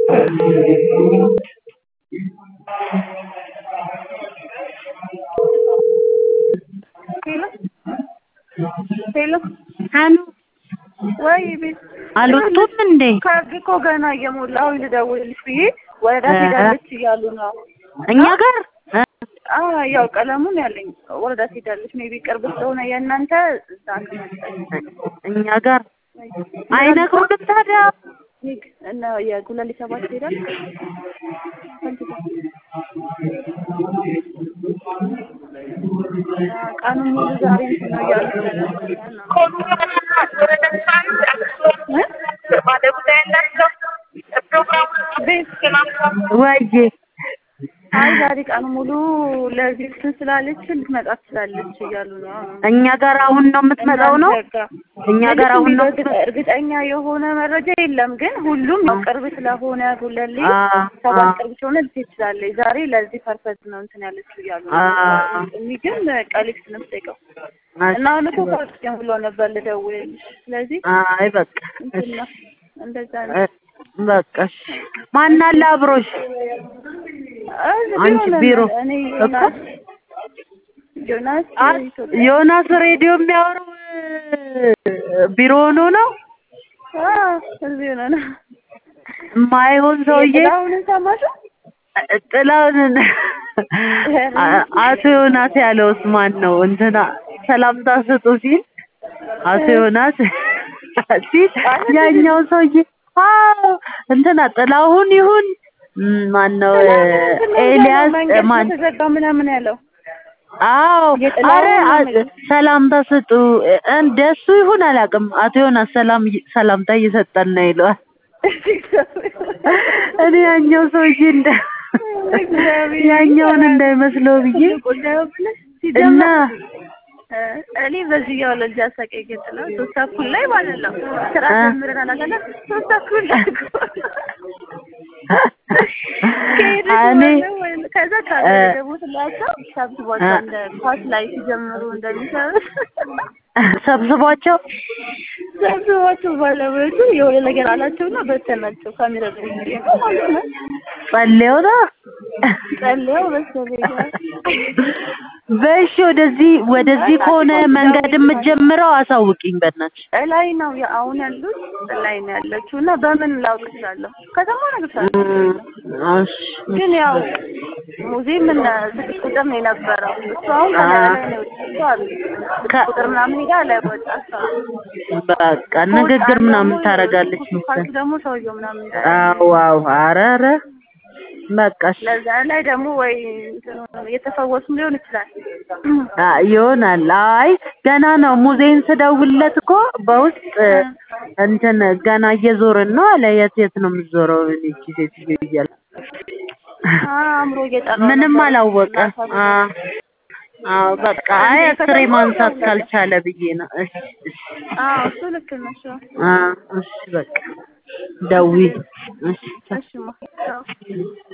ሄሎ ሄሎ አሉ ወይ ቤት አልወጡም እንዴ? ካርድ እኮ ገና እየሞላሁ ልደውልልሽ ብዬ ወረዳ እ ትሄዳለች እያሉ ነው። እኛ ጋር እ አ ያው ቀለሙን ያለኝ ወረዳ ትሄዳለች። ሜቢ ቅርብ ስለሆነ የእናንተ እዛ ከመጣች እኛ ጋር አይነግሩንም ታዲያ። ሂድ እና የጉለሌ ሰባት ትሄዳል ቀኑን ሙሉ ዛሬ እንትን ነው እያሉ ስለነበረ ነው። ቤት ወይዬ አይ ዛሬ ቀኑ ሙሉ ለዚህ እንትን ስላለች ልትመጣ ትችላለች እያሉ ነው። እኛ ጋር አሁን ነው የምትመጣው ነው? እናንተ ጋር እኛ ጋር አሁን ነው እርግጥ- እርግጠኛ የሆነ መረጃ የለም፣ ግን ሁሉም ያው ቅርብ ስለሆነ ጉለሌ አ ሰባት ቅርብ ስለሆነ ልትሄድ ትችላለች። ዛሬ ለዚህ ፐርፐዝ ነው እንትን ያለችው እያሉ ነው። አ እኔ ግን ቀሊክስ ነው የምጠይቀው እና አሁን እኮ ካርድ ብሎ ነበር ልደውልልሽ። ስለዚህ አይ በቃ እንትን ነው እንደዛ ነው። እ በቃ እሺ። ማን አለ አብሮሽ? እዚህ አንቺ ቢሆን ቢሮ እኔ እኮ ዮናስ ዮናስ አ ኢትዮጵያ ዮናስ ሬዲዮ የሚያወራው እ ቢሮ ሆኖ ነው አ እዚህ ሆነ ነው የማይሆን ሰውዬ የጥላሁንን ሰማሽው? ጥላውን አቶ ዮናስ ያለውስ ማን ነው? እንትና ሰላምታ ስጡ ሲል አቶ ዮናስ ሲል ያኛው ሰውዬ አዎ እንትና ጥላሁን ይሁን ም፣ ማን ነው ኤልያስ መንገድ ማን ተዘጋ ምናምን ያለው አዎ የጥላሁን አረ ነው አ- የሚለው። ሰላምታ ስጡ እንደሱ ይሁን አላውቅም። አቶ ዮናስ ሰላም ሰላምታ እየሰጠን ነው ይለዋል። እኔ ያኛው ሰውዬ እንደ ያኛውን እንዳይመስለው ብዬ ጉዳዩ ብለሽ እና ሲጀመር እ እኔ በዚህ ያው ለልጅ አሳቀኝ ገጥላ ሶስት ተኩል ላይ ማለት ነው ስራ እ ጀምረን አላገና ሶስት ተኩል ላይ ከሄድሽ እኔ በኋላ ወይ ከዛ ካደረጉትላቸው ሰብስቧቸው እንደ ኳስ ላይ ሲጀምሩ እንደሚሰሩት ሰብስቧቸው ሰብስቧቸው ባለቤቱ የሆነ ነገር አላቸውና በተናቸው ካሜራ ማለት ነው ጸልየው ነው ጸልየው መሰለኝ በእሺ ወደዚህ ወደዚህ ከሆነ መንገድ የምትጀምረው አሳውቂኝ በእናትሽ ላይ ነው ያ- አሁን ያሉት ላይ ነው ያለችው እና በምን ላውቅ እችላለሁ? ከተማ እነግርሻለሁ። እሺ ግን ያው ሙዚየም እና ስድስት ቁጥር ነው የነበረው። እሱ አሁን ከላይ ላይ ነው እሱ አሉ ከ- ቁጥር ምናምን ሄዳ ላይ ወጣ እሷ። በቃ ንግግር ምናምን ታደርጋለች ካልኩ መሰለኝ ደግሞ ሰውየው ምናምን አዎ አዎ ኧረ ኧረ በቃ እሺ ለዛ ላይ ደግሞ ወይ እንትኑ እየተፈወሱም ሊሆን ይችላል። አ ይሆናል። አይ ገና ነው። ሙዚየም ስደውልለት እኮ በውስጥ እንትን ገና እየዞርን ነው አለ። የት የት ነው የምትዞረው? እኔ እቺ ሴትዮ እያለ አእምሮ እየጠራ ምንም ነበር። አላወቀ። አ አዎ በቃ አይ አስሬ ማንሳት ካልቻለ ብዬ ነው። እሺ እሺ አዎ እሱ ልክ ነው። እሱ አ እሺ በቃ ደውዪ። እሺ እሺ ማ